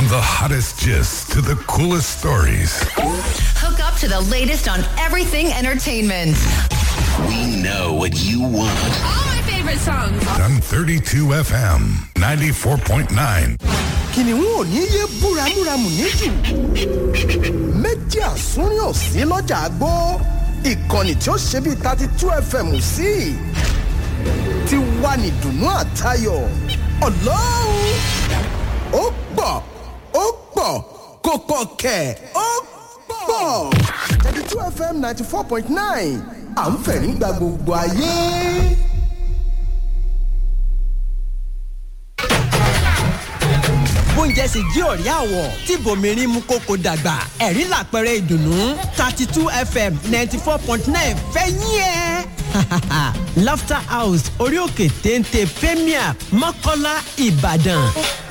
From the hottest gist to the coolest stories, Hook up to the latest on everything entertainment. We know what you want. All my favorite songs. on 32 FM 94.9. kìnìún ò ní yé búramúramù níjù méjì àsúnrín ò sí lọ́jà àgbó ìkànnì tí ó ṣe bíi thirty two fm sí ti wà ní dùnú àtayọ̀ ọlọ́run ó pọ̀ ó pọ̀ kò pọ̀ kẹ̀ ó pọ̀ thirty two fm ninety four point nine à ń fẹ̀rí gba gbogbo ayé. bóúnjẹ sì jí ọ̀rẹ́ àwọ̀ tí bòmírín mú kókó dàgbà ẹ̀rí làpẹrẹ ìdùnnú thirty two fm ninety four point nine fẹ́ yín ẹ́. laughter house orí òkè téńté premier mọ́kọ́lá ìbàdàn